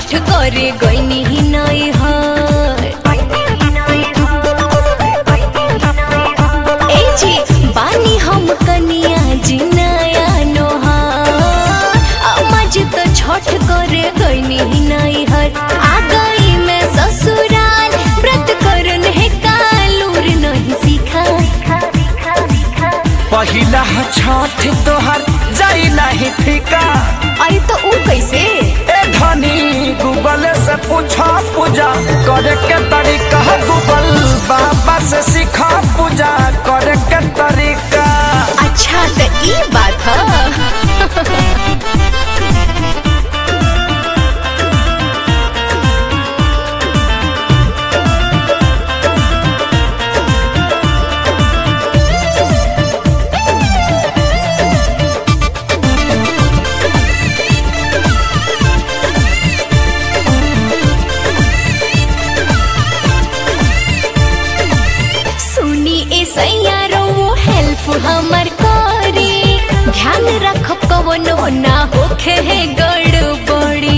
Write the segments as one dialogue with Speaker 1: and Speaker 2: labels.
Speaker 1: छठ करे गईनी ही नहीं हर ए जी बानी हम कनिया जी नया नोहार अम्माजी तो छठ करे गईनी ही नहीं हर आ गई मैं ससुराल व्रत करन है कालूर नहीं सीखा
Speaker 2: पहिला छठ तोहर जाई नहीं फीका
Speaker 1: अरे तो ऊ कैसे
Speaker 2: ए धनी गूगल से पूछा पूजा करे के तरीका गूगल बाबा से सीखा पूजा करे के तरीका
Speaker 1: अच्छा तो ई बात है सुनी ए सैयारो हेल्प हमर करे ध्यान रखब कवनो ना होखे है गड़बड़ी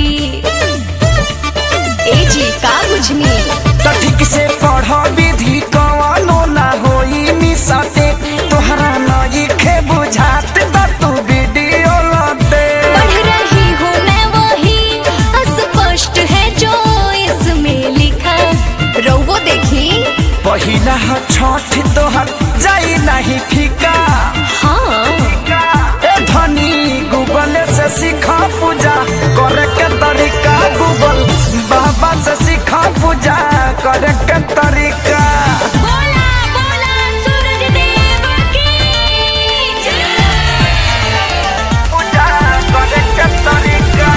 Speaker 1: ए जी का बुझनी
Speaker 2: तो ठीक से पढ़ विधि कवनो ना होई निसते तोहरा नई खे बुझात बा तू वीडियो लते
Speaker 1: पढ़ रही हूँ मैं वही अस्पष्ट है जो इसमें लिखा रोबो देखी
Speaker 2: पहिला छठ तोहर जाई नहीं फीका
Speaker 1: हाँ
Speaker 2: ए धनी गूगल से सीखा पूजा करे के तरीका गूगल बाबा से सीखा पूजा करे के तरीका
Speaker 1: बोला बोला सूरज देव की जय
Speaker 2: पूजा करे के तरीका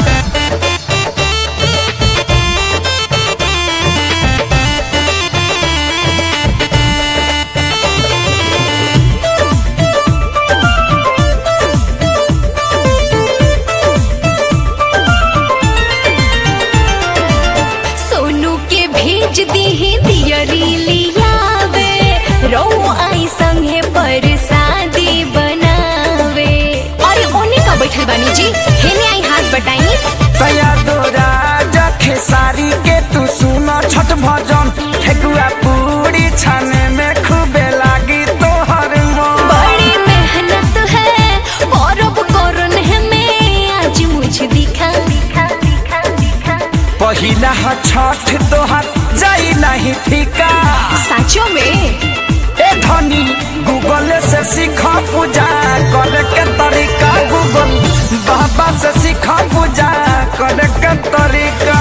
Speaker 1: सोनू के भेज दी दियरी लियावे रो आई संगे पर शादी बनावे अरे ओने का बैठल बानी जी हेने आई हाथ बटाई
Speaker 2: तया दोरा जखे सारी के तू सुनो छठ भजन ठेकुआ पूरी छाने में खूबे लागी तोहर मन
Speaker 1: बड़ी मेहनत है परब करन है मैं आज मुझे दिखा दिखा दिखा दिखा
Speaker 2: पहिला छठ तोहर जाई नहीं फीका
Speaker 1: साचो में
Speaker 2: ए धनी गूगल से सीखा पूजा करे के तरीका गूगल बाबा से सीखा पूजा करे के तरीका